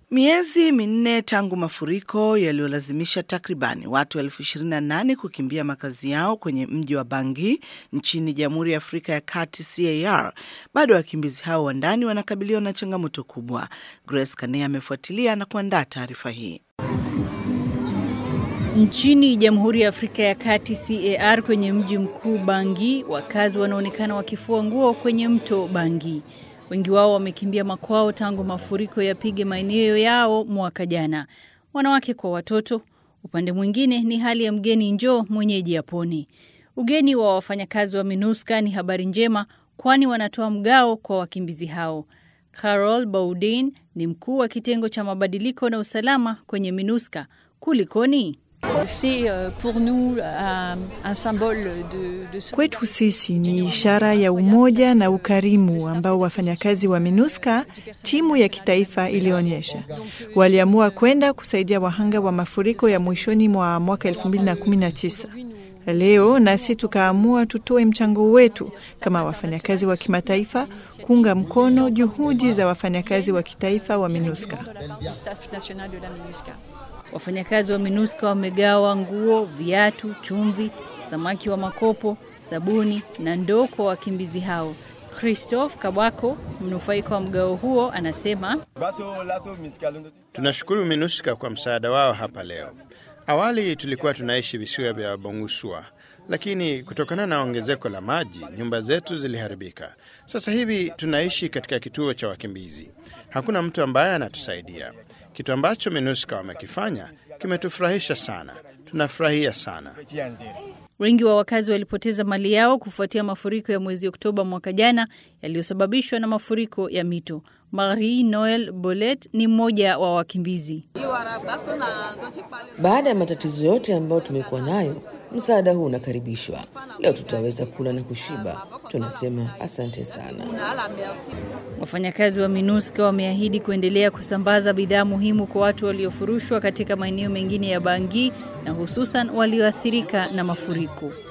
Miezi minne tangu mafuriko yaliyolazimisha takribani watu elfu ishirini na nane kukimbia makazi yao kwenye mji wa Bangui nchini Jamhuri ya Afrika ya Kati CAR, bado wakimbizi hao wa ndani wanakabiliwa na changamoto kubwa. Grace Kanea amefuatilia na kuandaa taarifa hii. Nchini Jamhuri ya Afrika ya Kati CAR, kwenye mji mkuu Bangui, wakazi wanaonekana wakifua nguo kwenye mto Bangui. Wengi wao wamekimbia makwao tangu mafuriko yapige maeneo yao mwaka jana, wanawake kwa watoto. Upande mwingine ni hali ya mgeni njoo mwenyeji apone. Ugeni wa wafanyakazi wa MINUSCA ni habari njema, kwani wanatoa mgao kwa wakimbizi hao. Carol Baudin ni mkuu wa kitengo cha mabadiliko na usalama kwenye MINUSCA. Kulikoni? Kwetu sisi ni ishara ya umoja na ukarimu ambao wafanyakazi wa MINUSCA, timu ya kitaifa, ilionyesha. Waliamua kwenda kusaidia wahanga wa mafuriko ya mwishoni mwa mwaka 2019. Leo nasi tukaamua tutoe mchango wetu kama wafanyakazi wa kimataifa kuunga mkono juhudi za wafanyakazi wa kitaifa wa MINUSCA. Wafanyakazi wa MINUSCA wamegawa nguo, viatu, chumvi, samaki wa makopo, sabuni na ndoo kwa wakimbizi hao. Christophe Kabwako, mnufaika wa mgao huo, anasema tunashukuru MINUSCA kwa msaada wao hapa leo. Awali tulikuwa tunaishi visiwa vya Bongusua, lakini kutokana na ongezeko la maji nyumba zetu ziliharibika. Sasa hivi tunaishi katika kituo cha wakimbizi. Hakuna mtu ambaye anatusaidia. Kitu ambacho MINUSCA wamekifanya kimetufurahisha sana, tunafurahia sana. Wengi wa wakazi walipoteza mali yao kufuatia mafuriko ya mwezi Oktoba mwaka jana yaliyosababishwa na mafuriko ya mito. Marie Noel Bolet ni mmoja wa wakimbizi. Baada ya matatizo yote ambayo tumekuwa nayo, msaada huu unakaribishwa. Leo tutaweza kula na kushiba. Tunasema asante sana. Wafanyakazi wa MINUSCA wameahidi kuendelea kusambaza bidhaa muhimu kwa watu waliofurushwa katika maeneo mengine ya Bangui na hususan walioathirika na mafuriko.